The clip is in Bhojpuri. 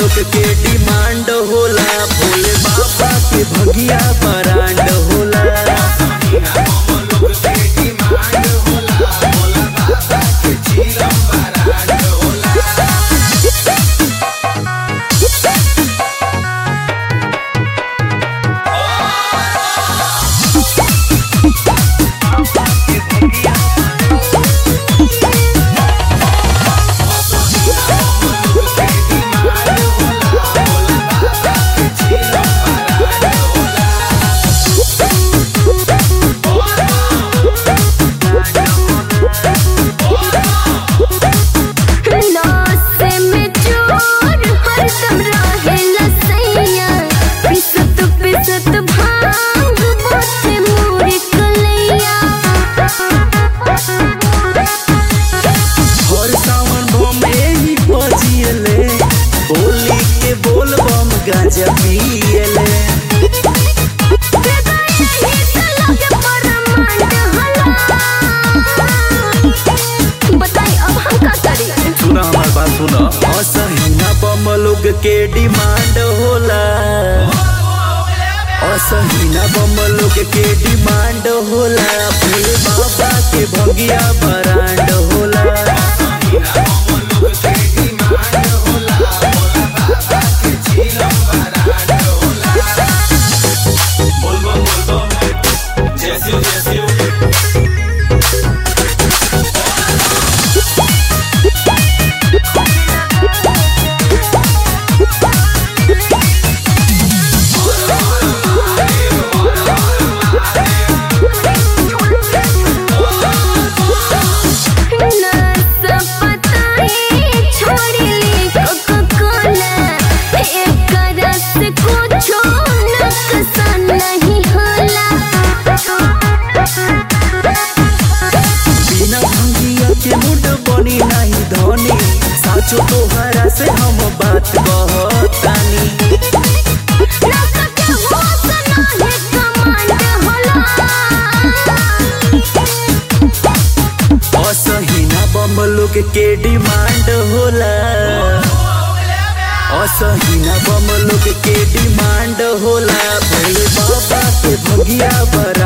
लोग के डिमांड होला भोले बाबा के भगिया बरांड होला नौसे में चोर हरदम रहेला सैया पिसत पिसत भांग बोते मोर कलैया हर सावन बम एही बजियले बोली के बोल बम गांजा पियले बताई अब हम का करी सुना हमार बात सुना असहीना बम लोग के डिमांड होला असहीना बम लोग के डिमांड होला भोले बाबा के भगिया बरांड होला बिना भंगिया के मुड बनी नहीं धनी साचो तोहरा से हम बात कहतानी असहीना बम लोग के डिमांड होला असहीना बम लोग के डिमांड होला भोले बाबा के भगिया बर